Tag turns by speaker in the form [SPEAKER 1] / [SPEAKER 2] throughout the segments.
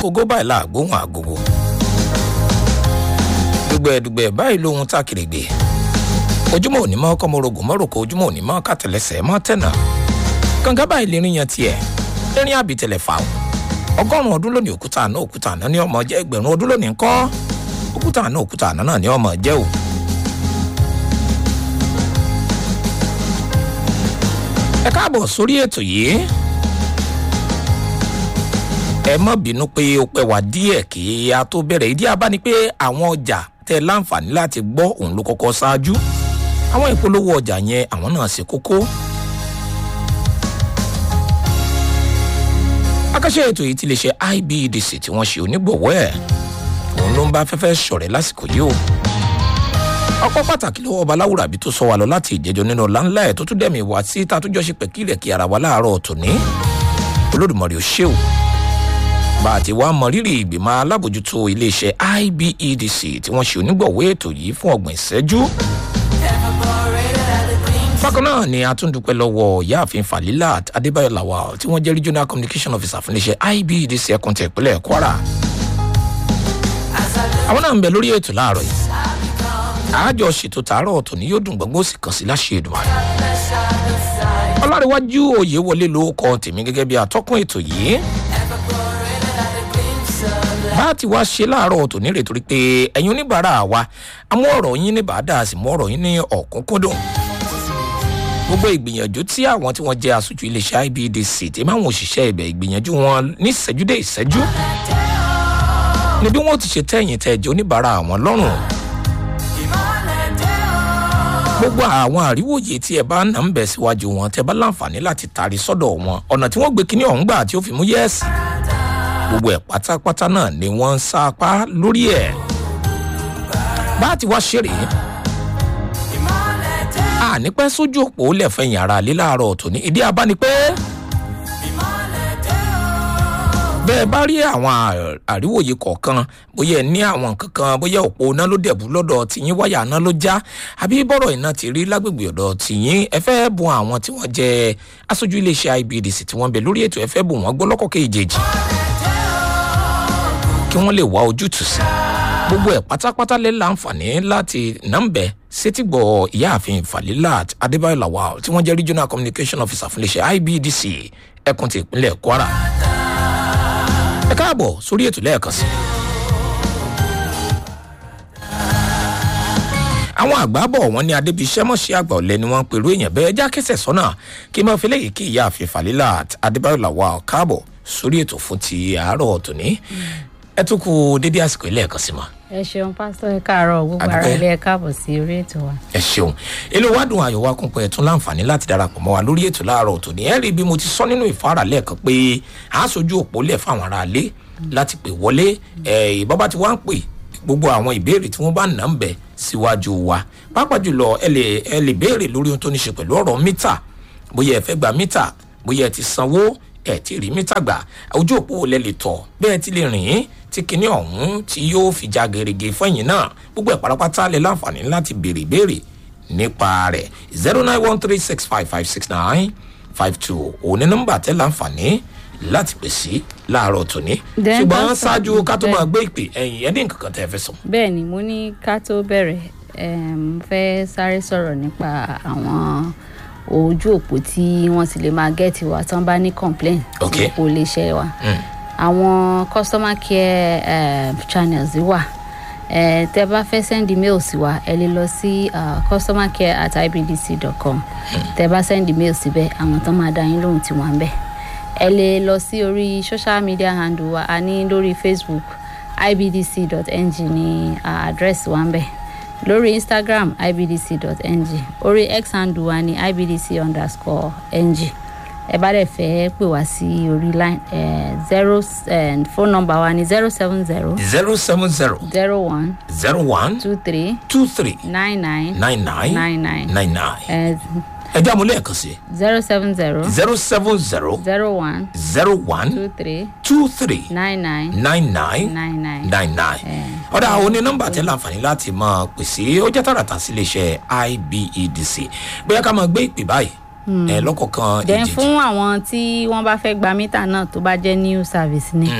[SPEAKER 1] agogo báyìí láàgbóhùn agogo dùgbẹ̀dùgbẹ̀ báyìí lóhun tá kèrègbè ojúmọ́ òní mọ́ kọ́mọ́rogùn mọ́ròkó ojúmọ́ òní mọ́ kàtẹ́lẹsẹ̀ mọ́ tẹ̀nà kànga báyìí lè rìn yan tiẹ̀ erin àbítẹ̀lẹ̀ fà ó ọgọ́rùn-ún ọdún lónìí òkúta àná òkúta àná ní ọmọ jẹ́ ẹgbẹ̀rún ọdún lónìí ńkọ́ òkúta àná òkúta àná náà ní ọmọ jẹ́ o. ẹ káàbọ̀ sórí ètò yìí ẹ má bínú pé ó pẹ́ wá díẹ̀ kí a tó bẹ̀rẹ̀ ìdí abá ni pé àwọn ọjà tẹ láǹfààní láti gbọ́ òun ló kọ́kọ́ ṣáájú àwọn ìpolówó ọjà yẹn àwọn náà ṣe kókó. akáṣẹ́ ètò yìí ti lè ṣe ibedc tí wọ́n ṣe onígbọ̀wọ́ ẹ̀ òun ló ń bá fẹ́fẹ́ ṣọ̀rẹ́ lásìkò yìí o ọpọ pàtàkì lọ́wọ́ ọba láwùrà bí tó sọ wà lọ láti ìjẹjọ nínú ọlá ńlá ẹ tó tún dẹ̀mí wá sí ta tó jọ ṣe pẹ̀kílẹ̀ kí ara wa láàárọ̀ tòní olódùmarè ò ṣe o bá a ti wá mọ rírì ìgbìmọ̀ alábòjútó iléeṣẹ́ ibedc tí wọ́n ṣe onígbọ̀wọ́ ètò yìí fún ọgbọ̀n ìṣẹ́jú bákan náà ni a tún dúpẹ́ lọ́wọ́ ìyáàfin falilat adébáyọ̀ lawal tí wọ́n jẹ́ regional communication officer fún iléeṣẹ́ ibedc ẹkùn tẹ̀ ìpínlẹ̀ kwara àwọn náà ń bẹ lórí ètò láàárọ̀ yìí àájọ ṣètò tààrọ̀ ọ̀tọ̀ ni yóò dùn gbọ́ngbọ́n sì kàn sí láṣẹ ìdùnnú. ọlárẹ̀wájú òye wọlé ló kọ tèmi gẹ́gẹ́ bí atọ́kùn ètò yìí. bá a ti wá ṣe láàárọ̀ ọ̀tọ̀ nírè torí pé ẹ̀yin oníbàárà wa amú ọ̀rọ̀ yín ní bàdà sì mú ọ̀rọ̀ yín ní ọ̀kúnkúndùn. gbogbo ìgbìyànjú tí àwọn tí wọ́n jẹ́ aṣojú iléeṣẹ́ ibdc tí máa ń òṣìṣẹ́ ibẹ̀ ìgbìyànjú wọn ní ìṣẹ́jú dé ìṣẹ́jú ni bí wọ́n ti ṣe tẹ̀yìn tẹ̀jẹ̀ oníbàárà àwọn lọ́rùn gbogbo àwọn àríwòye tí ẹ bá nà ń bẹ̀ síwájú wọn tẹ bá láǹfààní láti tàrí sọ́dọ̀ wọn ọ̀nà tí wọ́n gbé kínní ọ̀hún gbà tí ó fi mú yẹ́ẹ̀sì gbogbo ẹ̀ pátápátá náà ni wọ́n ń sapá lórí ẹ̀ bá a ti wá ṣeré a ní pẹ́ sójú òpó lẹ́fẹ̀yìn ara lé láàárọ̀ tòní ìdí abá ni pé bẹ́ẹ̀ bá rí àwọn àríwòye kọ̀ọ̀kan bóyá ẹ ní àwọn kankan bóyá òpó iná ló dẹ̀bù lọ́dọ̀ tìyín wáyà iná ló já àbí bọ́rọ̀ iná ti rí lágbègbè ọ̀dọ̀ tìyín ẹ fẹ́ bu àwọn tí wọ́n jẹ́ aṣojú iléeṣẹ́ ibdc tí wọ́n bẹ lórí ètò ẹ fẹ́ bù wọ́n gbọ́ lọ́kọ̀ kejì kí wọ́n lè wá ojútùú sí gbogbo ẹ̀ pátápátá lè láǹfààní láti nàmbẹ̀ sétígbọ̀ ìyáàfin falilat adébáyọ̀ lawal tí wọ́n jẹ́ regional communication officer fún iléeṣẹ́ ibdc ẹkùn ti ìpínlẹ̀ kwara ẹ káàbọ̀ sórí ètò lẹ́ẹ̀kan sí. àwọn àgbà bọ̀ wọ́n ní adébíṣẹ́ mọ̀ṣẹ́ àgbà ọ̀lẹ́ ni wọ́n ń pèrú èèyàn bẹ́ẹ̀ já kẹsẹ̀ sọ́nà kí n máa fi léyìí kí ìyá àfi fàlílà adébáyọ̀ làwà káàbọ̀ sórí ètò fún ti àárọ̀ tòní ẹ tún kú dédé àsìkò ilé ẹ̀kan sí ma.
[SPEAKER 2] ẹ ṣeun pásítọ ẹ káàárọ gbogbo ara ilé ẹ káàbọ sí orí ètò wa.
[SPEAKER 1] ẹ ṣeun èlò wa dùn àyọ̀ wa kún pé ẹ tún láǹfààní láti darapọ̀ mọ́ wa lórí ètò láàárọ̀ tòní ẹ rí bí mo ti sọ nínú ìfárà lẹ́ẹ̀kan pé a sojú òpó lẹ̀ fáwọn aráalé láti pè wọlé ìbọn bá ti wá ń pè gbogbo àwọn ìbéèrè tí wọ́n bá nà ń bẹ̀ síwájú wa pápá jùlọ ẹ lè ẹ lè béèrè lórí ohun tó ní ṣe pẹ̀lú ọ̀rọ̀ mítà bóyá ẹ fẹ́ gba mítà bóyá ẹ ti sanwó ẹ ti rí mítà gbà ojú òpó lẹ lè tọ̀ bẹ́ẹ̀ ti lè rìn tí kinní ọ̀hún tí yóò fi já gerege fẹ́yìn náà gbogbo ẹ̀ pátápátá lè láǹfààní láti béèrè béèrè nípa rẹ̀ zero nine one three six five five six nine five two òní nọ́mbà tẹ́ láǹfààní láti pè sí láàárọ̀ tòní ṣùgbọ́n ṣáájú ká tó máa gbé ìpè ẹ̀yìn ẹni nǹkan kan tẹ́ ẹ fẹ́ sọ.
[SPEAKER 2] bẹ́ẹ̀ ni mo ní ká tó bẹ̀rẹ̀ mo fẹ́ sáré sọ̀rọ̀ nípa àwọn ojú òpó tí wọ́n ti lè máa gẹ́ẹ̀tì wa tí wọ́n bá ní complain
[SPEAKER 1] Okay.
[SPEAKER 2] òpó iléeṣẹ́ wa àwọn customer care uh, channels wà uh, tẹ bá fẹ́ send email sí wa ẹ lè lọ sí uh, customer care at ibdc.com tẹ bá send email síbẹ̀ àwọn tó máa dá yín lóhùn tí wọ́n ń bẹ̀ ẹ lè lọ sí orí social media handle wa a ní lórí facebook ibdc.ng ní uh, address wa ń bẹ̀ lórí instagram ibdc.ng orí x handle wa ní ibdc underscore ng ẹ bá dẹ̀ fẹ́ pè wá sí orí line zero phone number wa ní zero seven zero
[SPEAKER 1] zero seven zero
[SPEAKER 2] zero one
[SPEAKER 1] zero one
[SPEAKER 2] two three
[SPEAKER 1] two three
[SPEAKER 2] nine nine
[SPEAKER 1] nine nine
[SPEAKER 2] nine nine
[SPEAKER 1] nine nine ẹ já mo lẹ́ẹ̀kan sí
[SPEAKER 2] zero seven zero
[SPEAKER 1] zero seven zero
[SPEAKER 2] zero one
[SPEAKER 1] zero one
[SPEAKER 2] two three
[SPEAKER 1] two three
[SPEAKER 2] nine nine
[SPEAKER 1] nine nine
[SPEAKER 2] nine nine.
[SPEAKER 1] nine nine ọ̀dà àwọn oní nọ́mbà tẹ́ láǹfààní láti máa pèsè ó jẹ́ tààràtà sí iléeṣẹ́ ibedc bóyá ká máa gbé ìpè báyìí ẹ lọ́kọ̀ọ̀kan
[SPEAKER 2] then
[SPEAKER 1] èjèèjì
[SPEAKER 2] fún àwọn tí wọ́n bá fẹ́ gba mítà náà tó bá jẹ́ new service ni
[SPEAKER 1] Mm.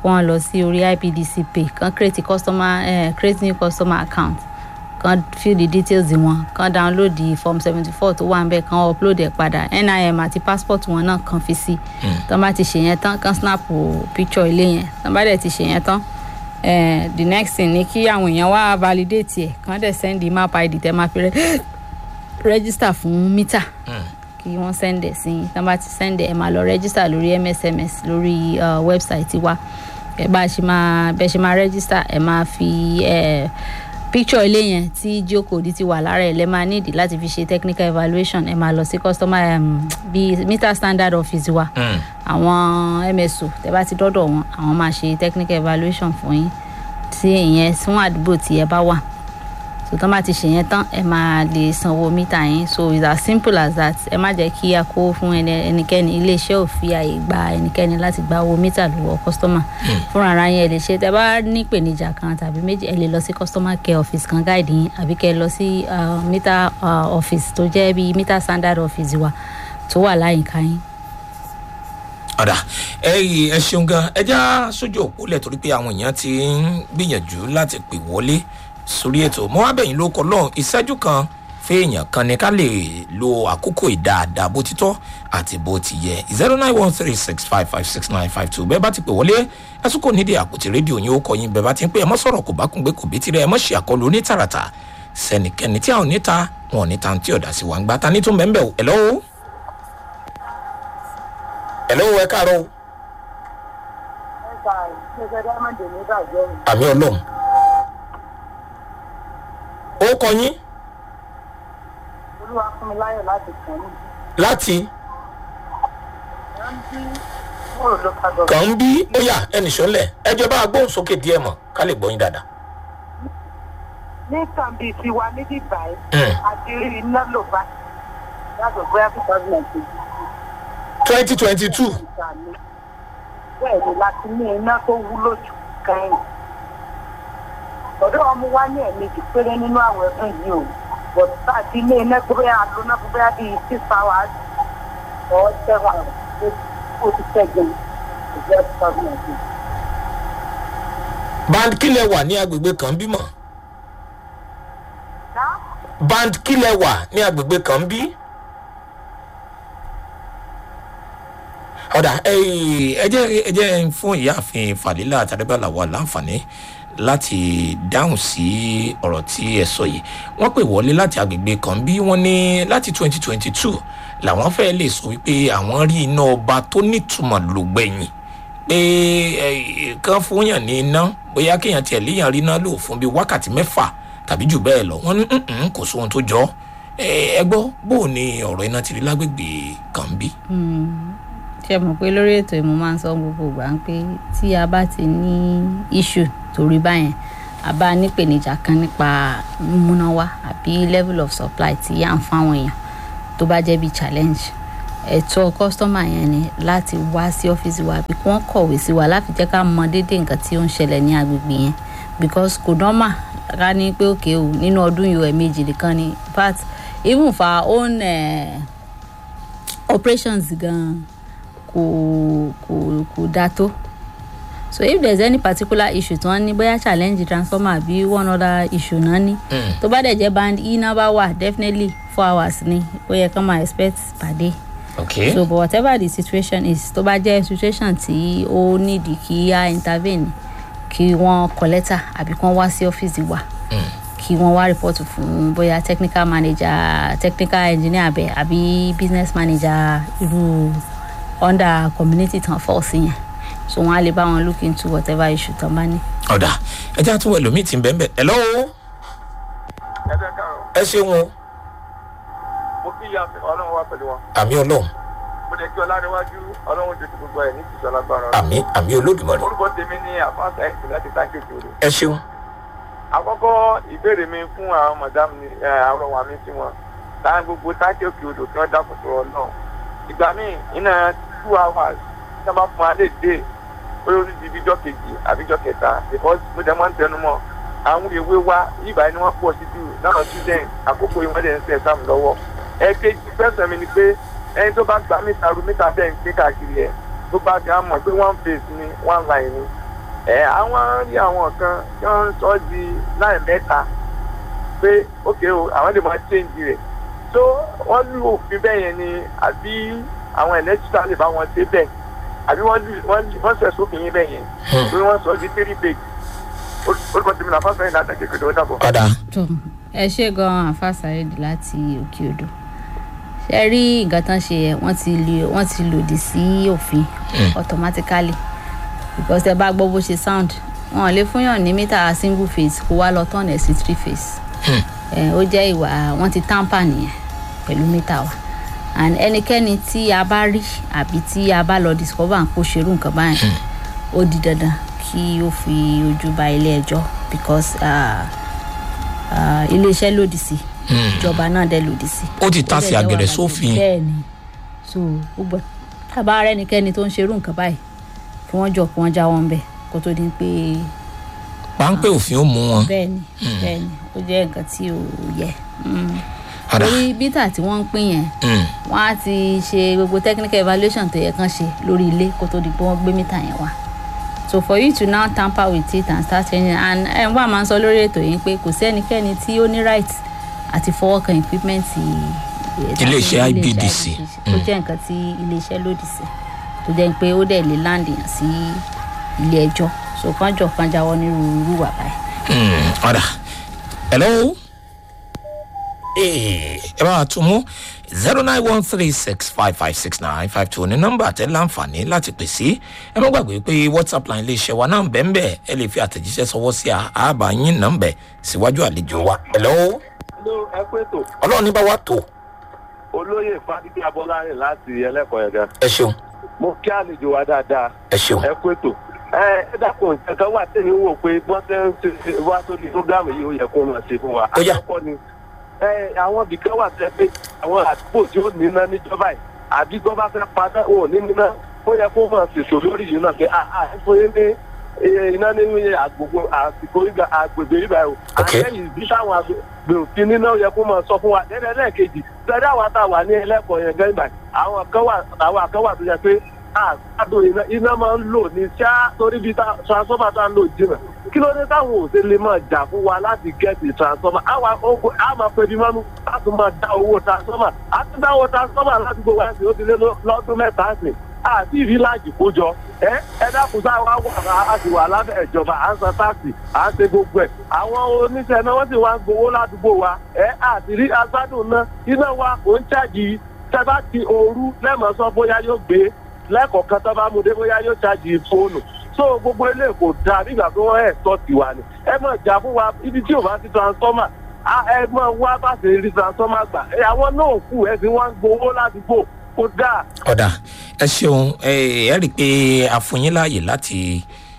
[SPEAKER 2] kí wọ́n lọ sí orí ibdc pay kan create customer eh, create new customer account kan fill the details wọn kan download the form seventy four tó wà ń bẹ̀ kan upload ẹ̀ padà nim àti passport wọn náà kan fi sí tán bá ti ṣe yẹn tán kan snap picture ilé yẹn tán bá dẹ̀ ti ṣe yẹn tán eh, the next thing ni kí àwọn èèyàn wá validate ẹ̀ kan dẹ̀ send the map id tẹ́ máa fi rẹ́ register fún mítà kí wọ́n send ẹ̀ sí yín tán bá ti send ẹ̀ ẹ̀ máa lọ register lórí msms lórí uh, website wa ẹ̀ bá a ṣe máa bẹ́ẹ̀ ṣe máa register ẹ̀ máa fi ẹ̀ picture ilé yẹn tí geocode ti wà lára ẹ̀ lẹ́ máa nídìí láti fi ṣe technical evaluation ẹ̀ máa lọ sí customer um, bíi meter standard office wa àwọn mso tẹ́ bá ti dọ́dọ̀ wọn àwọn máa ṣe technical evaluation fún yín tí ìyẹn fún àdúgbò tí ẹ bá wà so tán bá ti ṣe yẹn tán ẹ máa lè sanwó mítà yín so it's as simple as that ẹ má jẹ́ kí a kó fún ẹni- ẹnikẹ́ni iléeṣẹ́ ò fi àyè gba ẹnikẹ́ni láti gba owó mítà lọ́wọ́ kọ́sítọ́mà fúnra ara yín ẹ lè ṣe tẹ bá ní ìpèníjà kan tàbí méjì ẹ lè lọ sí customer care office kan gáàdì yín àbí kẹ lọ sí uh, mítà uh, office tó jẹ́ bíi mítà standard office wa tó wà láyìíká yín.
[SPEAKER 1] ọ̀dà ẹ yìí ẹ ṣeun gan ẹ já sójú òpó lẹ̀ torí pé àwọn èèyàn ti ń gbìyànjú láti pè wọlé sórí ètò mọ́ abẹ́yìn ló kọ́ lọ́hùn ìṣẹ́jú kan fẹ́ẹ̀yàn kan ní ká lè lo àkókò ìdáadáa bó ti tọ́ àti bó ti yẹ zero nine one three six five five six nine five two bẹ́ẹ̀ bá ti pè wọlé ẹ tún kò nídìí àpótí rédíò yín ó kọ yín bẹ́ẹ̀ bá ti ń pè ẹ mọ́ sọ̀rọ̀ kò bá kún gbé kò bí tirẹ̀ ẹ mọ́ ṣe àkọlù onítàràtà sẹ́nikẹ́ni tí àwọn oníta wọn ò ní ta tí ọ̀dà sí wa ń gbá ta ní tún bẹ́ẹ̀ bẹ́ẹ̀ ẹ̀ lọ́wọ́ ẹ̀ lọ́wọ́ ẹ káàárọ̀ o. àmì ọlọ́run ó kọ yín
[SPEAKER 3] olúwa fún mi láyọ̀ láti kàn ní
[SPEAKER 1] láti
[SPEAKER 3] rántí mòrò ló ká gbọ̀ngàn.
[SPEAKER 1] kàn ń bí ó yà ẹnì sọ́lẹ̀ ẹjọ́ bá gbóhùn sókè díẹ̀ mọ̀ ká lè gbọ́ yín dáadáa.
[SPEAKER 3] ní kàmbí tiwa níbí báyìí
[SPEAKER 1] Mm.
[SPEAKER 3] àti rí iná ló bá yàtọ̀ bóyá two thousand and twenty
[SPEAKER 1] twenty twenty two
[SPEAKER 3] ìgbà mi bẹ́ẹ̀ ni láti ní iná tó wúlò jù kẹ́yìn. ọ̀dọ́ ọmọ wa ní ẹ̀mejì péré nínú àwọn ẹ̀dùn yìí o but tá a ti ní iná tó bóyá lóná tó bóyá bíi six hours or seven hours ó ti tẹ̀ gan ìjọ two thousand and twenty.
[SPEAKER 1] band kílẹ̀ wà ní agbègbè kan bímọ
[SPEAKER 3] Now,
[SPEAKER 1] band kílẹ̀ wà ní agbègbè kan bí. ọ̀dà ẹ jẹ́ ẹ jẹ́ fún ìyáàfin fàlílà àtàdébàlà wà láǹfààní láti dáhùn sí ọ̀rọ̀ tí ẹ sọ yìí wọ́n pè wọlé láti agbègbè kan bí wọ́n ní láti twenty twenty two làwọn fẹ́ lè sọ wípé àwọn rí iná ọba tó nítumọ̀ lògbẹ̀yìn pé ẹ, kán fún yàn ní iná bóyá kéèyàn tiẹ̀ léèyàn rí iná lò fún bíi wákàtí mẹ́fà tàbí jù bẹ́ẹ̀ lọ wọ́n ní "Mm-mm, kò sóhun tó jọ ẹ ẹ gbọ́ bó o ní ọ̀rọ̀ iná ti rí lágbègbè kan bí.
[SPEAKER 2] ṣe mọ̀ pé lórí ètò ìmọ̀ máa ń sọ gbogbo ìgbà ń pé tí a bá ti ní issue torí báyẹn a bá nípèníjà kan nípa múnáwá àbí level of supply tí à ń fáwọn èèyàn tó bá jẹ́ bí challenge ẹ̀tọ́ kọ́sítọ́mà yẹn ni láti wá sí ọ́fíìsì wa àbí kí wọ́n kọ̀wé sí wa láti jẹ́ ká mọ déédéé nǹkan tí ó ń ṣẹlẹ̀ ní agbègbè yẹn because kò nọ́mà ká ní pé òkè o nínú ọdún yìí ẹ̀ẹ̀mejì nìkan ni but even for our own uh, operations gan kò kò kò dáa tó so if there is any particular issue tí wọ́n ní bóyá challenge transformer àbí one other issue náà ní tó bá dẹ̀ jẹ́ band e náà bá wà definitely four hours ni ó yẹ kán máa expect per day
[SPEAKER 1] ok
[SPEAKER 2] so but whatever the situation is tó bá jẹ́ situation tí ó nídìí kí á intervene kí wọ́n kọ lẹ́tà àbí kí wọ́n wá sí ọ́fíìsì wa kí wọ́n wá report fún bóyá technical manager technical engineer abẹ àbí business manager irú under community tán fall sí yẹn so wọ́n á lè bá wọn look into whatever issue tán bá ní.
[SPEAKER 1] ọ̀dà ẹ jẹ́ àtúwọ̀ ẹlòmíì tí ń bẹ́ẹ̀ bẹ́ẹ̀ ẹ̀ lọ́wọ́
[SPEAKER 4] ẹ bẹ káàrọ
[SPEAKER 1] ẹ ṣeun o
[SPEAKER 4] mo kí ìyá mi ọlọrun wá pẹlú wọn
[SPEAKER 1] àmì ọlọ́run
[SPEAKER 4] mo lè kí ọlárẹwájú ọlọrun jẹ kí gbogbo ẹ ní ìtìjọ lágbára
[SPEAKER 1] àmì àmì olódùmarè
[SPEAKER 4] orúkọ tèmi ní àfáàsà ẹsìn láti sáńkì òkèèrè
[SPEAKER 1] ẹ ṣeun
[SPEAKER 4] àkọkọ ìbéèrè mi fún àwọn madam ni ẹ, àwọn ọmọ mi sí wọn táwọn gbogbo sáńkì òkè odò kí wọn dákun tó ọ náà ìgbà míì iná two hours tí wọn bá fún wa lè dé bóyá ó ní di bíjọ kejì àbíjọ kẹta because mo jẹ mọ ń tẹnu mọ àwọn ìwé wa yíba ni wọn pọ sí jù náà student àkókò ìwọ́n dẹ̀ ń sẹ̀ sáàmù lọ́wọ́ ẹ̀ẹ́kejì fẹsẹ̀ mi ni pé ẹni tó bá gba mítà ru mítà bẹ́ẹ̀ ń pín káàkiri ẹ̀ tó bá ga mọ̀ pé one face ni one line ni ẹ àwọn rí àwọn kan tí wọ́n sọ di láì mẹ́ta pé ókè o àwọn lè máa change rẹ̀ tó wọ́n lù òfin bẹ́ẹ̀ yẹn ni àbí àwọn ẹ̀lẹ́tìtà lè bá wọn ṣe bẹ́ẹ̀ àbí wọ́n lù wọ́n ṣẹ̀ sófin yín bẹ́ẹ̀ yẹn pé wọ́n sọ di three page orúkọ tèmi náà fásitì láti kékeré ó dàbọ̀.
[SPEAKER 1] padà
[SPEAKER 2] tó ẹ ṣe gan àfàsàrèdè láti òkè odò ṣe rí nǹkan tán ṣe yẹn wọ́n ti lè wọ́n ti lòdì sí òfin automatically because ẹ bá gbọ́ bó ṣe sound wọn ò lè fúnyàn ní mítà single phase kó wá lọ tán ẹ̀ sí three phase ẹ ó jẹ́ ìwà wọ́n ti tamper nìyẹn pẹ̀lú mítà wa and ẹnikẹ́ni tí a bá rí àbí tí a bá lọ discover kó ṣerú nǹkan báyìí ó di dandan kí ó fi ojú ba ilé ẹjọ́ because uh, uh, iléeṣẹ́ lòdì sí ìjọba náà dẹ̀ lòdì sí.
[SPEAKER 1] ó ti ta sí
[SPEAKER 2] Ó dẹ̀ jẹ́
[SPEAKER 1] àgẹ̀rẹ̀
[SPEAKER 2] wàhálà
[SPEAKER 1] sófin
[SPEAKER 2] bẹ́ẹ̀ ni so gbogbo tábà rẹ ẹnikẹ́ni tó ń ṣerú nǹkan báyìí kí wọ́n jọ kí wọ́n jáwọ́ ń bẹ̀ kó tó di pé
[SPEAKER 1] páńpẹ́ òfin ó mú wọn
[SPEAKER 2] bẹ́ẹ̀ ni bẹ́ẹ̀ ni ó jẹ́ nǹkan tí ò yẹ. Mm.
[SPEAKER 1] padà
[SPEAKER 2] lórí bítà tí wọ́n ń pín yẹn
[SPEAKER 1] Mm.
[SPEAKER 2] wọ́n á ti ṣe gbogbo technical evaluation tó yẹ kán ṣe lórí ilé kó tó di pé wọ́n gbé mítà yẹn wá so for you to now tamper with it and start changing and ẹ̀ ń wá máa ń sọ lórí ètò yìí pé kò sí ẹnikẹ́ni tí ó ní right àti fọwọ́ kan equipment eh,
[SPEAKER 1] Iléeṣẹ́
[SPEAKER 2] tàbí
[SPEAKER 1] IBDC.
[SPEAKER 2] tó jẹ́ nǹkan tí iléeṣẹ́ lòdì sí tó jẹ́ pé ó dẹ̀ lè land yàn sí ilé ẹjọ́ so kánjọ kan jáwọ́ nírúurú wà báyìí.
[SPEAKER 1] Mm, padà hello Eh, ẹ bá wa tún mú zero nine one three six five five six nine five two ní nọ́mbà tẹ láǹfààní láti pè sí ẹ má gbàgbé pé whatsapp line iléeṣẹ́ wa náà ń bẹ́ẹ̀ bẹ́ẹ̀ ẹ lè fi àtẹ̀jíṣẹ́ sọwọ́ sí àbá yín nọ́mbẹ̀ síwájú àlejò wa hello
[SPEAKER 5] ló ẹ pé tó
[SPEAKER 1] ọlọ́run ní bá wa tó
[SPEAKER 5] olóyè fadíkì abọ́lárìn láti ẹlẹ́kọ̀ọ́ yẹn gan
[SPEAKER 1] ẹ ṣeun
[SPEAKER 5] mo kí àlejò wa dáadáa
[SPEAKER 1] ẹ ṣeun
[SPEAKER 5] ẹ pé tó ẹ ẹ dákun nǹkan wà tẹ̀mí wò pé bọ́n ṣe ń ṣe wá sórí fúgàmù yìí ó yẹ kó máa ṣe fún wa
[SPEAKER 1] Ó yá.
[SPEAKER 5] àkọ́kọ́ ni ẹ àwọn ibìkan wà tẹ́ pé àwọn àdúgbò tí ó níná níjọba yìí àbí gbọ́ bá fẹ́ padà wọn ò ní níná ó yẹ kó máa ṣèṣò lórí yìí náà pé a a ẹ fún yín ní iye iná nínú iye àgbègbè àsìkò ìgbà àgbègbè ìgbà yìí o
[SPEAKER 1] Ok.
[SPEAKER 5] àtẹ̀yìn bí táwọn àgbègbè òfin níná ó yẹ kó máa sọ fún wa lẹ́lẹ́ lẹ́ẹ̀kejì sẹ́dá wa tá a wà ní ẹlẹ́kọ̀ọ́ yẹn gẹ́gẹ́ báyìí àwọn kan wà àwọn kan wà tó yẹ pé àgbàdo iná iná máa ń lò ní ṣá torí bí tá- transformer tá ń lò jìnnà kí ló dé táwọn ò ṣe lè máa jà fún wa láti gẹ́ẹ̀tì transformer àwa ogun a máa pe bí mọ́nú a tún máa dá owó transformer a tún dá owó transformer láti gbogbo ẹ̀sìn ó ti lé lọ- lọ́dún mẹ́ta sí àti ìrìnlájì kójọ ẹ ẹ dákun tá a wá wà á ti wà lábẹ́ ìjọba à ń san táàsì à ń ṣe gbogbo ẹ̀ àwọn oníṣẹ́ náà wọ́n sì wá ń gbowó ládùúgbò wa ẹ àti rí agbádùn náà iná wa kò ń ṣáàjì tẹ́bá ti ooru lẹ́mọ̀ sọ bóyá yóò gbé lẹ́kọ̀ọ̀kan tó bá mú dé bóyá yóò ṣáàjì fóònù so gbogbo ilé kò dáa nígbà tó wọ́n ẹ̀ tọ́ tiwa ni ẹ mọ̀ jà fún wa ibi tí ò bá ti transformer a- ẹ mọ̀ wá bá ṣe rí transformer gbà ẹ àwọn náà kù ẹ ti wá ń gbowó ládùúgbò kò dáa
[SPEAKER 1] ọ̀dà ẹ ṣeun ẹ ẹ rí i pé a fún yín láàyè láti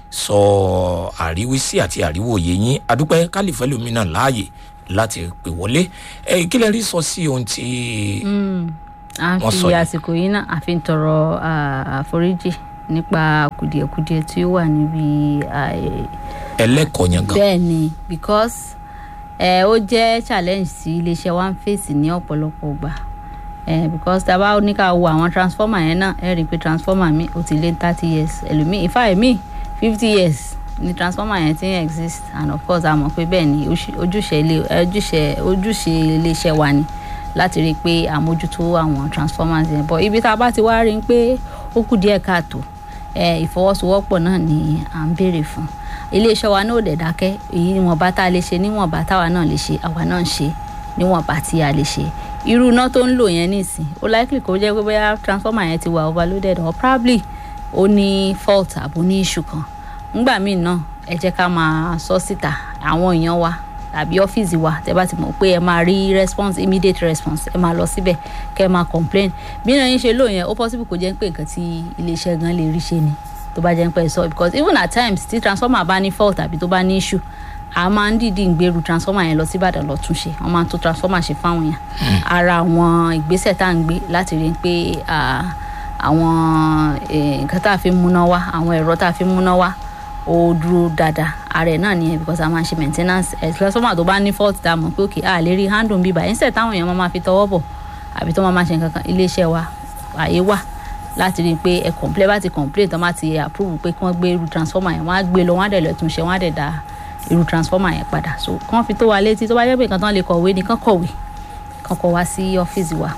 [SPEAKER 1] sọ àríwísí àti àríwòye yín adúpẹ́ kálífẹ́ lómi náà láàyè láti pè wọlé ẹ kí lẹ rí sọ sí ohun tí
[SPEAKER 2] a
[SPEAKER 1] Wọ́n
[SPEAKER 2] fi
[SPEAKER 1] sọ yìí.
[SPEAKER 2] àsìkò yìí náà a fi ń tọrọ ah, àforíjì nípa kùdìẹ̀kudiẹ tí ó wà níbi ah, eh,
[SPEAKER 1] ẹlẹ́kọ̀ọ́ yẹn gan
[SPEAKER 2] bẹ́ẹ̀ ni because ẹ ó jẹ́ challenge tí iléeṣẹ́ wa ń fèsì ní ọ̀pọ̀lọpọ̀ gbà ẹ because tá a bá ní ká wo àwọn transformer yẹn náà ẹ rí i pé transformer mi ó ti lé thirty years ẹlòmíì ìfá ẹ̀mí fifty years ni transformer yẹn ti ń exist and of course a mọ̀ pé bẹ́ẹ̀ ni oṣù- ojúṣe ilé ojúṣe ojúṣe iléeṣẹ́ wa ni láti rí i pé àmójútó àwọn transformers yẹn but ibi tá a bá ti wá rí i pé ó kù díẹ̀ káàtó ẹ ìfọwọ́sowọ́pọ̀ náà ni à ń béèrè fún iléeṣẹ́ wa náà ò dẹ̀ dákẹ́ èyí níwọ̀nba tá a lè ṣe níwọ̀nba táwa náà lè ṣe àwa náà ń ṣe níwọ̀nba tí a lè ṣe irú iná tó ń lò yẹn nísìn ó likely kó jẹ́ pé bóyá transformer yẹn ti wà overloaded or probably ó ní fault àbò ní issue kan ńgbà míì náà ẹ jẹ́ ká máa sọ síta àwọn èèyàn wa tàbí ọ́fíìsì wa tẹ́ bá ti mọ̀ pé ẹ máa rí response immediate response ẹ máa lọ síbẹ̀ kẹ́ ẹ máa complain bí náà yín ṣe lò yẹn ó possible kó jẹ́ pé nǹkan tí iléeṣẹ́ gan lè rí ṣe ni tó bá jẹ́ pé ẹ sọ because even at times tí transformer bá ní fault tàbí tó bá ní issue a máa ń dìídì ń gbèrú transformer yẹn lọ sí ìbàdàn lọ túnṣe wọn máa ń tún transformer ṣe fáwọn yẹn ara àwọn ìgbésẹ̀ tá à ń gbé láti rí i pé ah, àwọn eh, nǹkan tá a fi ń múná wá àwọn ẹ̀rọ tá a fi ń múná wá ó dúró dáadáa ara ẹ̀ náà nìyẹn because a máa ń ṣe maintenance ẹ̀ transformer tó bá ní fault tá a mọ̀ pé òkè a lè rí handle bíbá instead táwọn èèyàn máa ma fi tọwọ́ bọ̀ àbí tó máa ma ṣe nǹkan kan iléeṣẹ́ wa àyè wà láti rí i pé ẹ complain bá ti complain tán bá ti approve pé kí wọ́n gbé irú transformer yẹn wọ́n á gbé lọ wọ́n á dẹ̀ lọ tún ṣe wọ́n á dẹ̀ dá irú transformer yẹn padà so kàn fi tó wa létí tó bá jẹ́ pé nǹkan tán lè kọ̀wé ni kàn kọ̀wé kàn kọ̀ wá sí ọ́fíìsì wa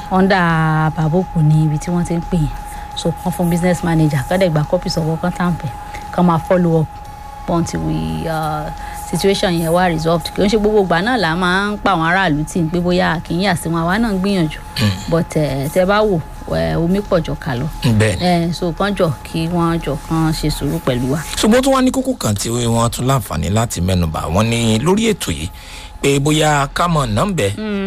[SPEAKER 2] under baboko ní ibi tí wọ́n ti ń pè yẹn so kàn fún business manager kàn dẹ̀ gba copies ọ̀wọ́ kàn tàǹpẹ̀ kàn máa follow up until we uh, situation yẹn wá resolved kì í ṣe gbogbo ìgbà náà là máa ń pa àwọn aráàlú tí ń pé bóyá kì í yà sí wọn àwa náà ń gbìyànjú but eh, tẹ bá wò eh, omi pọ̀ jọ kà lọ
[SPEAKER 1] bẹ́ẹ̀ ni
[SPEAKER 2] Eh, so kàn jọ kí wọ́n jọ kàn ṣe sùúrù pẹ̀lú wa.
[SPEAKER 1] ṣùgbọ́n tó wá ní kókó kan tí wọ́n tún láǹfààní láti mẹ́nuba wọ́n ní lórí ètò yìí pé bóyá ká mọ̀ nọ́mbẹ̀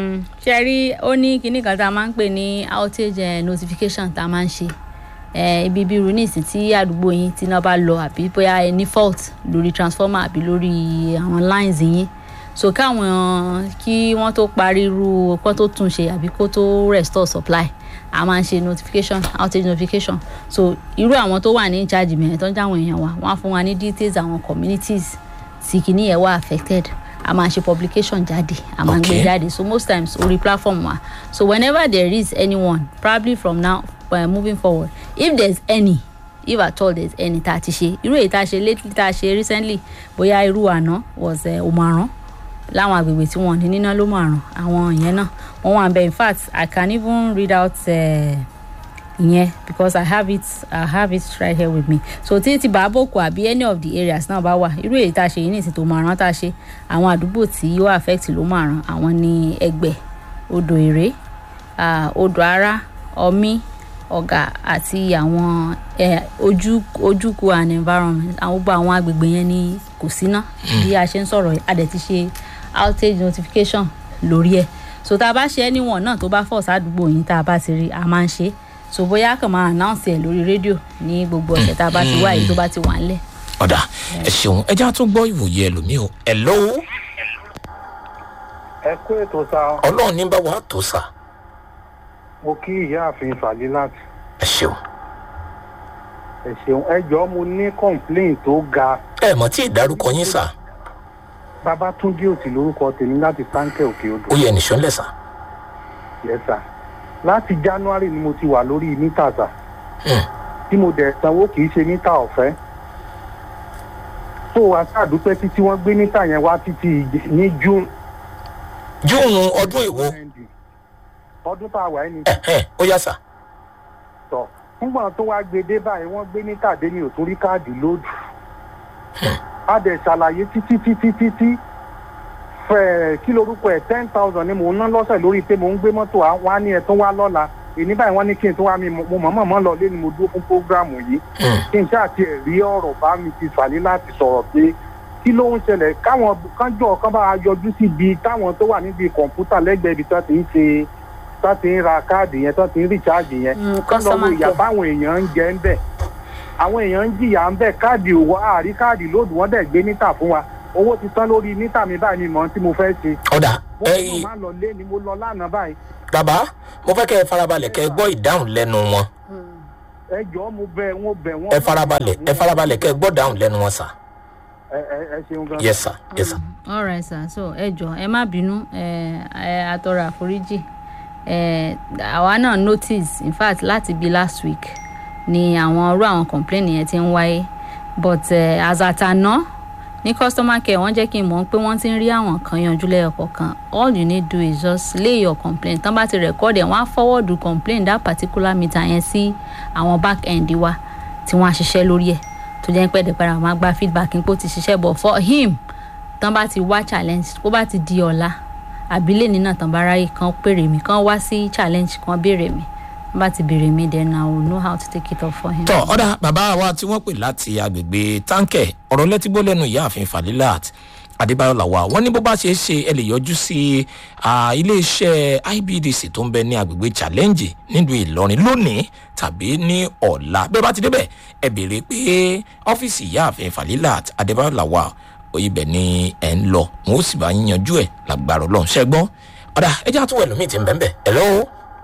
[SPEAKER 2] ṣe rí ó ní kinní kan tá a máa ń pè ní outage eh, notification tá a máa ń ṣe Eh, ibi bí irú nísìn tí àdúgbò yín tí iná bá lọ àbí bóyá ẹ ní fault lórí transformer àbí lórí àwọn lines yín so káwọn kí wọ́n tó parí irú kó tó tún ṣe àbí kó tó restore supply a máa ń ṣe notification outage notification so irú àwọn tó wà ní in charge mìíràn tó ń jáwọn èèyàn wa wọ́n á fún wa ní details àwọn communities tí kìíní yẹn wà affected a máa ṣe publication jáde a máa ń gbé
[SPEAKER 1] Okay.
[SPEAKER 2] jáde so most times orí platform wa so whenever there is anyone probably from now uh, moving forward if there is any if at all there is any tá a ti ṣe irú èyí tá a ṣe lately tá a ṣe recently bóyá irú àná was uh, omaran láwọn agbègbè tí wọn ní níná ló márùn àwọn ìyẹn náà wọn wà bẹ in fact i can even read out uh, ìyẹn because i have it i have it right here with me so tí ti bàbòkù àbí any of the areas náà bá wà irú èyí tá a ṣe yìí nìsín tó máa rán tá a ṣe àwọn àdúgbò tí yóò affect ló máa ràn àwọn ní ẹgbẹ odò èrè ah, odò ara ọmí ọ̀gà àti àwọn eh, ojú ojúkù and environment àwọn gbogbo àwọn agbègbè yẹn ni kò síná bí a ṣe ń sọ̀rọ̀ yìí, a dẹ̀ ti ṣe outage notification lórí ẹ̀ so tá a bá ṣe anyone náà tó bá fọ̀ sádùúgbò yín tá a bá ti rí a máa ń ṣe é so bóyá kàn máa announce ẹ̀ lórí rédíò ní gbogbo ọ̀sẹ̀ tá a bá ti wá èyí tó bá ti wà ńlẹ̀.
[SPEAKER 1] ọ̀dà ẹ ṣeun ẹ já tún gbọ́ ìwòye ẹlòmíì o ẹ lọ́wọ́
[SPEAKER 6] ẹ kó ètò sa
[SPEAKER 1] ọlọ́run ní bá wàá tó sà
[SPEAKER 6] mo kí ìyáàfin fàlílàt
[SPEAKER 1] ẹ ṣeun
[SPEAKER 6] ẹ ṣeun ẹ jọ mo ní complain tó ga
[SPEAKER 1] ẹ mọ̀ tí ìdárúkọ yín sà
[SPEAKER 6] babatunde òsì lórúkọ tèmi láti sáńkẹ òkè odò
[SPEAKER 1] ó yẹ nìṣó ńlẹ̀ sà
[SPEAKER 6] yẹsà láti january ni mo ti wà lórí mítà sà
[SPEAKER 1] Hmm.
[SPEAKER 6] tí mo dẹ̀ sanwó kì í ṣe mítà ọ̀fẹ́ tó wá sàdúpẹ́ títí wọ́n gbé mítà yẹn wá títí ìj- ní june
[SPEAKER 1] júùnù ọdún èwo
[SPEAKER 6] ọdún tá a wà ní
[SPEAKER 1] ẹ̀hẹ́n, ó yá sà
[SPEAKER 6] tọ̀ fúngbọ̀n tó wá gbé dé báyìí wọ́n gbé mítà dé ní òtún rí káàdì lóòdù a dẹ̀ ṣàlàyé títí títí títí fẹ̀ kí lorúkọ ẹ̀ ten thousand ni mò ń ná lọ́sẹ̀ lórí pé mò ń gbé mọ́tò à- wá ní ẹ̀ tó wá lọ́la èní báyìí wọ́n ní kí n tó wá mi mo mọ̀ mọ̀ lọ lé ni mo dúró fún prógráàmù yìí
[SPEAKER 1] Hmm.
[SPEAKER 6] kí n ṣáà tiẹ̀ rí ọ̀rọ̀ bá mi ti fàlẹ́ láti sọ̀rọ̀ pé kí ló ń ṣẹlẹ̀ káwọn kánjọ́ kan bá yọjú síbi táwọn tó wà níbi kọ̀ǹpútà lẹ́gbẹ̀ẹ́ ibi tó ti ń ṣe tó ti ń ra káàdì yẹn tó ti ń rìcháàjì yẹn
[SPEAKER 2] Mm,
[SPEAKER 6] kán lọ wo
[SPEAKER 2] customer
[SPEAKER 6] ìyà
[SPEAKER 2] care.
[SPEAKER 6] báwọn èèyàn ń jẹ ń bẹ̀ àwọn èèyàn ń jìyà ń bẹ̀ káàdì òwò àárí káàdì lóòdù wọ́n dẹ̀ gbé mítà fún wa owó ti tán lórí mítà mi báyìí ni mò ń tí mo fẹ́ ṣe
[SPEAKER 1] ọ̀dà
[SPEAKER 6] mo
[SPEAKER 1] ẹ
[SPEAKER 6] kàn máa lọ lé ni mo lọ lánàá báyìí
[SPEAKER 1] bàbá mo fẹ́ kẹ́ ẹ farabalẹ̀ kẹ́ ẹ gbọ́ ìdáhùn lẹ́nu wọn
[SPEAKER 6] ẹ jọ̀ọ́ mo bẹ̀ wọ́n bẹ̀ wọ́n.
[SPEAKER 1] ẹ farabalẹ̀ ẹ farabalẹ̀ kẹ́ ẹ gbọ́ ìdáhùn lẹ́nu wọn sà
[SPEAKER 6] ẹ ẹ- ẹ ṣeun gan.
[SPEAKER 1] yes sir yes sir
[SPEAKER 2] alright sir so ẹ jọ ẹ má bínú ẹ ẹ atọrọ àforíjì ẹ àwa náà notice in fact láti bí last week ni àwọn irú àwọn complain yẹn ti ń wáyé but uh, as at àná ní customer care wọ́n jẹ́ kí n mọ̀ pé wọ́n ti ń rí àwọn kan yanjú lẹ́yọ̀kọ̀ọ̀kan all you need do is just lay your complaint tán bá ti record ẹ̀ wọ́n á forward complaint that particular meter yẹn sí àwọn back end wa tí wọ́n á ṣiṣẹ́ lórí ẹ̀ tó jẹ́ pé ẹ̀dẹ̀pẹ̀rẹ̀ àwọn máa gba feedback pé ó ti ṣiṣẹ́ but for him tán bá ti wá challenge kó bá ti di ọ̀la àbílẹ̀ nínà tán bá ráyè kan pèrè mí kan wá sí challenge kan béèrè mí tán bá ti béèrè mí then i will know how to take it up for him.
[SPEAKER 1] tọ ọ̀dà bàbá wa tí wọ́n pè láti agbègbè táǹkẹ̀ ọ̀rọ̀ lẹ́tígbó lẹ́nu ìyáàfin falilat adébáyọ̀ làwà wọ́n ní bó bá ṣe é ṣe ẹ lè yọjú sí ah, iléeṣẹ́ ibdc tó ń bẹ ní agbègbè challenge nílùú ìlọrin lónìí tàbí ní ọ̀la bẹ́ẹ̀ bá ti débẹ̀ ẹ béèrè pé ọ́fíìsì ìyáàfin falilat adébáyọ̀ làwà ibẹ̀ ni ẹ̀ ń lọ wọn ó sì bá yín yanjú ẹ̀ lágbára ọlọ́run ṣẹ́gbọ́n ọ̀dà ẹ jẹ́ àtúwọ̀ ẹlòmíì ti ń bẹ́ẹ̀ bẹ́ẹ̀ ẹ̀ lọ́wọ́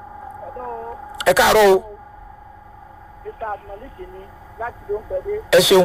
[SPEAKER 1] ẹ káàárọ̀ o
[SPEAKER 3] mr abdulmalik ni láti ló ń pẹ̀lú.
[SPEAKER 1] ẹ ṣeun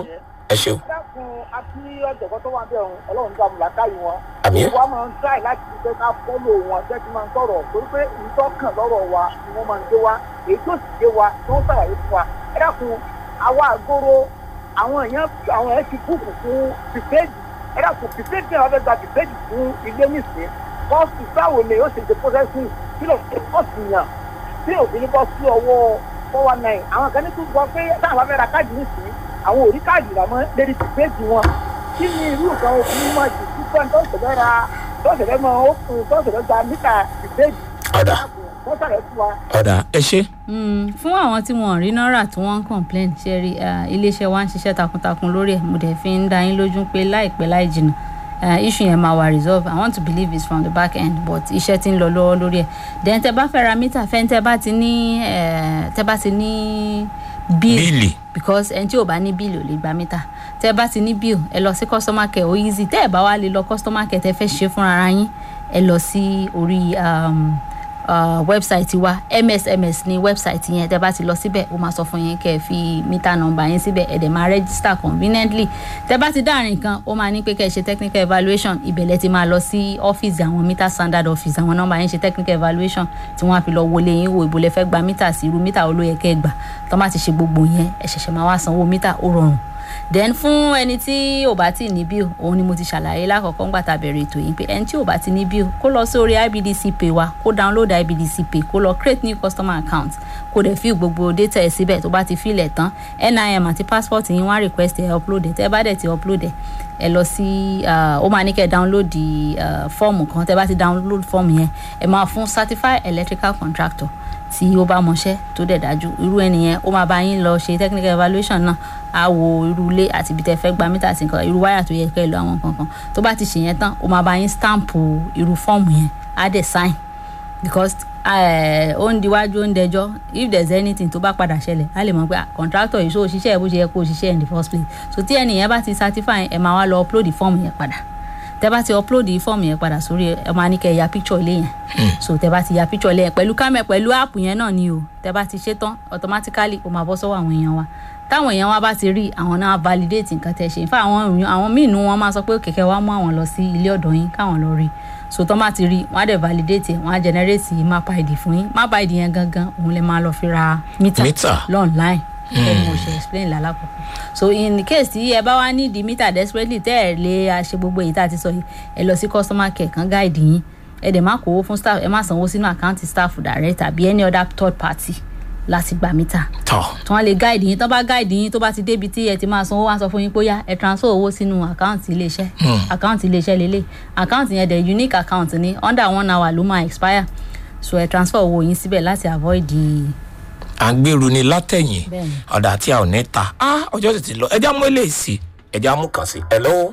[SPEAKER 1] ẹ ṣeun
[SPEAKER 3] dákun àti ọ̀jọ̀gbọ́n tó wà ń bẹ̀ ọ̀hún ọlọ́run gbà mú làákàyè wọn.
[SPEAKER 1] Àmín.
[SPEAKER 3] wọ́n máa ń tráì láti fi pé ká fọ́lò wọn jẹ́ kí n máa ń sọ̀rọ̀ torí pé ìtọ́kàn lọ́rọ̀ wa ni wọ́n máa ń gbé wa èyí tó sì gbé wa tó ń sàlàyé fún wa. ẹ dákun àwa àgóró àwọn èèyàn àwọn èèyàn ti búùkù fún pìpéèdì ẹ dákun pìpéèdì náà wọ́n fẹ́ gba pìpéèdì fún ilé nìsín kọ́ọ̀sì báwo ni ó ṣe ṣe processing kí ló ṣe kọ́ọ̀sì yàn tí òfin ní bọ́ sí ọwọ́ four one nine àwọn kan ní tún gbọ́ pé táwọn bá fẹ́ ra káàdì nìsín àwọn ò rí káàdì rà mọ́ lérí pìpéèdì wọn kí ni irú nǹkan òfin máa jù sí pé tó ṣẹlẹ̀ ra tó ṣẹlẹ̀ mọ́ ó fún tó ṣẹlẹ̀ gba mítà pìpéèdì
[SPEAKER 1] ọ̀dà
[SPEAKER 3] tó ṣẹlẹ̀ fún wa.
[SPEAKER 1] ọ̀dà ẹ ṣe
[SPEAKER 2] Mm, fún àwọn tí wọn ò rí náírà tí wọn ń complain ṣe rí ah, iléeṣẹ́ wa ń ṣiṣẹ́ takuntakun lórí ẹ̀ mo dẹ̀ fi ń dá yín lójú pé láìpẹ́ láì jìnnà ah, issue yẹn máa wà resolve i want to believe it's from the back end but iṣẹ́ ti ń lọ lọ́wọ́ lórí ẹ̀ then tẹ bá fẹ́ ra mítà fẹ́ tẹ bá ti ní eh, tẹ bá ti ní bill
[SPEAKER 1] bíìlì
[SPEAKER 2] because ẹni tí ò bá ní bíìlì ò lè gba mítà tẹ bá ti ní bíìlì ẹ lọ sí customer care ó easy tẹ ẹ bá wá lè lọ customer care tẹ fẹ́ ṣe fúnra ara yín ẹ lọ sí orí um, uh, website wa msms ní website yẹn tẹ bá ti lọ síbẹ̀ ó máa sọ fún yín kẹ́ ẹ fi mítà nọ́mbà yín síbẹ̀ ẹ dẹ̀ máa register conveniently tẹ bá ti dáàrin kan ó máa ní pé kẹ́ ẹ ṣe technical evaluation ìbẹ̀lẹ̀ ti máa lọ sí ọ́fíìsì àwọn mítà standard office àwọn nọ́mbà yín ṣe technical evaluation tí wọ́n á fi lọ wọlé yín wo ìbò lẹ fẹ́ gba mítà sí irú mítà olóyè kẹ́ ẹ gbà tọ́ bá ti ṣe gbogbo yẹn ẹ ṣẹ̀ṣẹ̀ máa wá sanwó mítà ó rọrùn then fún ẹni tí ò bá tí ní bill òun ni mo ti ṣàlàyé lákọ̀ọ́kọ́ ńgbà tá a bẹ̀rẹ̀ ètò yìí pé ẹni tí ò bá ti ní bill kó lọ sí orí ibdc pay wa kó download ibdc pay kó lọ create new customer account kó dẹ̀ fi gbogbo data ẹ̀ síbẹ̀ tó bá ti filẹ̀ tán nim àti passport yín wá request ẹ̀ upload ẹ̀ tẹ́ bá dẹ̀ ti upload ẹ̀ ẹ lọ sí ah, ó máa ní kẹ́ ẹ download di fọ́ọ̀mù kan tẹ́ bá ti download fọ́ọ̀mù yẹn ẹ máa fún certified electrical contractor tí ó bá mọṣẹ́ tó dẹ̀ dájú irú ẹnìyẹn ó máa bá yín lọ ṣe technical evaluation náà á wo irú ilé àti ibi tẹ́ fẹ́ gba mítà àti nǹkan irú wáyà tó yẹ kẹ́ ẹ lọ àwọn kankan tó bá ti ṣe yẹn tán ó máa bá yín stamp irú fọ́ọ̀mù yẹn á dẹ̀ sign because eh, ó ń diwájú ó ń dẹjọ́ if there is anything tó bá padà ṣẹlẹ̀ á lè mọ̀ pé ah, contractor yìí ṣó o ṣiṣẹ́ ẹ̀ bó ṣe yẹ kó o ṣiṣẹ́ in the first place so tí ẹnìyẹn bá ti certify ẹ máa wá lọ upload fọ́ọ̀mù yẹn padà tẹ bá ti upload fọ́ọ̀mù yẹn padà sórí ẹ máa ní kẹ́ ẹ ya picture ilé yẹn so tẹ bá ti ya picture ilé yẹn pẹ̀lú kámẹ́ pẹ̀lú app yẹn náà ni o tẹ bá ti ṣe tán automatically ó máa bọ́ sọ́wọ́ àwọn èèyàn wa táwọn èèyàn wa bá ti rí àwọn náà validate nǹkan tẹ ṣe nfa àwọn èèyàn àwọn míì nù wọn máa sọ pé kẹ̀kẹ́ wa mú àwọn lọ sí ilé ọ̀dọ̀ yín káwọn lọ rí so tán bá ti rí wọn á dẹ̀ validate ẹ̀ wọn á generate map id fún yín map id yẹn gangan òun lè máa lọ fi ra mítà
[SPEAKER 1] Mítà.
[SPEAKER 2] lọ́nline ẹ mo ṣe explain lálákọ̀ọ́kọ́ so in case tí ẹ bá wá ní di mítà desperately tẹ́ ẹ lè a ṣe gbogbo èyí tá a ti sọ yìí ẹ lọ sí customer care kan guide yín ẹ dẹ̀ má kówó fún staff ẹ má sanwó sínú àkáǹtì staff direct tàbí any other third party láti gba mítà
[SPEAKER 1] tọ̀
[SPEAKER 2] tí wọ́n lè guide yín tó bá guide yín tó bá ti débi tí ẹ ti máa sanwó wá sọ fún yín pé ó yá ẹ transfer owó sínú àkáǹtì iléeṣẹ́ àkáǹtì iléeṣẹ́ lélẹ̀ àkáǹtì yẹn dẹ̀ unique account ni under one hour ló máa expire so ẹ transfer owó yín síbẹ̀ láti avoid the
[SPEAKER 1] à ń gbèrú ni látẹ̀yìn
[SPEAKER 2] Bẹ́ẹ̀ni.
[SPEAKER 1] ọ̀dà tí a ò ní ta á ọjọ́ sì ti lọ ẹja mú eléyìí sí ẹja mú kàn sí hello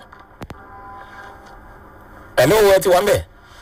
[SPEAKER 1] hello ẹ ti wá mẹ́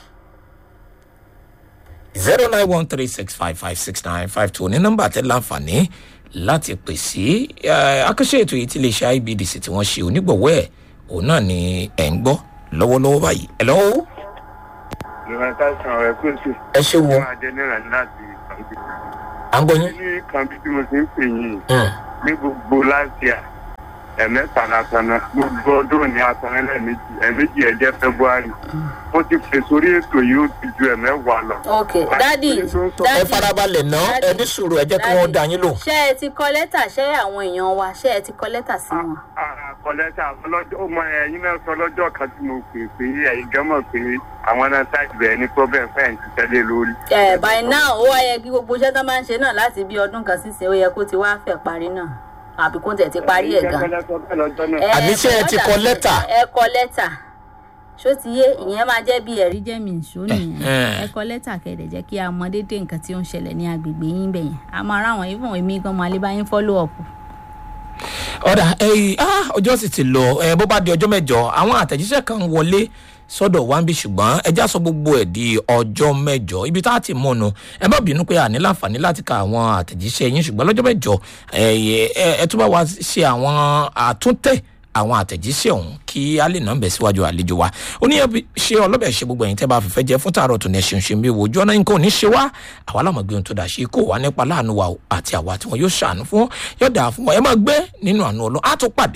[SPEAKER 1] zero nine one three six five five six nine five two ní nọ́mbà tẹ́ láǹfààní láti pè sí eh, akẹ́ṣẹ́ ètò yìí tí iléeṣẹ́ ibdc tí wọ́n ṣe onígbọ̀wọ́ ẹ̀ òun náà ni ẹ̀ ń gbọ́ lọ́wọ́lọ́wọ́ báyìí hello
[SPEAKER 4] ìrìn káṣán rẹ̀ kó sì
[SPEAKER 1] ẹ ṣe wo
[SPEAKER 4] máa jẹ náírà láti kàǹbí.
[SPEAKER 1] à ń gbọ́ yín.
[SPEAKER 4] ní kàǹbí tí mo ti ń pè yín
[SPEAKER 1] Hmm.
[SPEAKER 4] ní gbogbo láti à ẹ̀mẹ́ta látàná gbogbo ọdún ní àtàná lẹ́ẹ̀mejì ẹ̀mejì ẹ̀jẹ̀ february wọ́n ti pè sórí ètò yìí ó ti ju ẹ̀mẹ́wàá lọ.
[SPEAKER 2] ok dadi
[SPEAKER 1] ẹ farabalẹ̀ ná ẹ ní sùúrù ẹ jẹ́ kí wọ́n dá yín lò.
[SPEAKER 2] ṣé ẹ ti kọ lẹ́tà ṣé àwọn èèyàn wa ṣé ẹ ti kọ lẹ́tà sí wọn.
[SPEAKER 4] kọ̀lẹ́tà ọlọ́jọ́ ó mọ ẹ̀yin náà sọ lọ́jọ́ kan tí mo pè pé ẹ̀yin gan mọ̀ pé àwọn náà ṣáàtì bẹ̀rẹ̀ ní problem fẹ́ẹ̀ ti tẹ́lẹ̀ lórí.
[SPEAKER 2] ẹ by now ó wá yẹ kí gbogbo iṣẹ́ tó máa ń ṣe náà láti bí ọdún kan sísìn ó yẹ kó ti wá fẹ́ parí náà àbí kó tẹ̀ ti parí ẹ̀ gan. Ẹ,
[SPEAKER 1] Àní ṣé ẹ ti kọ lẹ́tà?
[SPEAKER 2] ẹ kọ lẹ́tà ṣó ti yé ìyẹn máa jẹ́ bí ẹ̀rí jẹ́ mi ìṣó nìyẹn
[SPEAKER 1] Eh.
[SPEAKER 2] ẹ kọ lẹ́tà kẹ̀dẹ̀ jẹ́ kí a mọ déédéé nǹkan tí ó ń ṣẹlẹ̀ ní agbègbè yín bẹ̀yẹn a máa ráwọn ìfọ̀n èmi gan máa lè bá yín follow up.
[SPEAKER 1] ọ̀dà ẹ̀yìn ah, ọjọ́ sì ti lọ ẹ bó bá di ọjọ́ mẹ́jọ àwọn àtẹ̀jíṣẹ́ kan wọlé sọ́dọ̀ wá ń bí ṣùgbọ́n ẹja sọ gbogbo ẹ̀ di ọjọ́ mẹ́jọ ibi tá a ti mọ̀nù ẹ má bínú pé a ní láǹfààní láti ka àwọn àtẹ̀jíṣẹ́ yín ṣùgbọ́n lọ́jọ́ mẹ́jọ ẹ ẹ ẹ tún bá wa ṣe àwọn àtúntẹ̀ àwọn àtẹ̀jíṣẹ́ ọ̀hún kí a lè nà ń bẹ̀ síwájú àlejò wa oníyẹn bí ṣe ọlọ́bẹ̀ ṣe gbogbo ẹ̀yin tẹ́ bá fẹ́fẹ́ jẹ́ fún tààrọ̀ tó ní ẹṣin ṣe ń bí wo ojú ọ̀nà nǹkan ò ní ṣe wá àwa làmọ̀ gbé ohun tó dà ṣe kó wà nípa láàánú wa o àti àwa tí wọn yóò ṣàánú fún yóò dà fún wọn ẹ máa gbé nínú àánú ọlọ́ á tún pàdé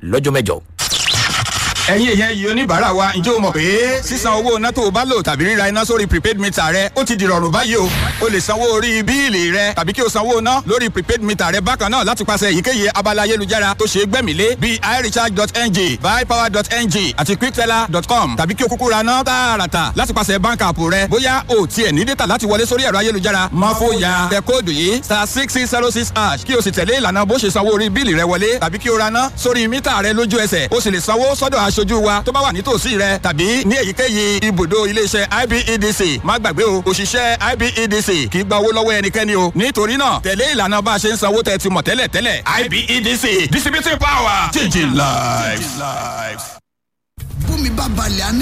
[SPEAKER 1] lọ́jọ́ mẹ́jọ.
[SPEAKER 7] ẹ̀yin èèyàn yìí oníbàárà wa ǹjẹ́ o mọ̀ pé sísan owó iná tó o bá lò tàbí ríra iná sórí prepaid meter rẹ ó ti di rọrùn báyìí o o lè sanwó orí bíìlì rẹ tàbí kí o sanwó iná lórí prepaid meter rẹ bákan náà láti pàṣẹ èyíkéyìí abala ayélujára tó ṣe é gbẹ̀mílé bíi irecharge.ng buypower.ng àti quickteller.com tàbí kí o kúkú ra ná tààràtà láti pàṣẹ bank app rẹ bóyá o tiẹ̀ ní data láti wọlé sórí ẹ̀rọ ayélujára má fòyà tẹ kóòdù yìí star six six zero six hash kí o sì tẹ̀lé ìlànà bó ṣe sanwó orí bíìlì rẹ wọlé tàbí kí o ra ná sórí mítà rẹ lójú ẹsẹ̀ o sì lè sanwó sọ́dọ̀ aṣojú wa tó bá wà nítòsí rẹ tàbí ní èyíkéyìí ibùdó iléeṣẹ́ ibedc má gbàgbé o òṣìṣẹ́ ibedc kì í gba owó lọ́wọ́ ẹnikẹ́ni o nítorí náà tẹ̀lé ìlànà bá a ṣe ń sanwó tẹ̀ ti mọ̀ tẹ́lẹ̀ tẹ́lẹ̀ ibedc distributing power changing lives.
[SPEAKER 8] bómi bá balẹ̀ á ní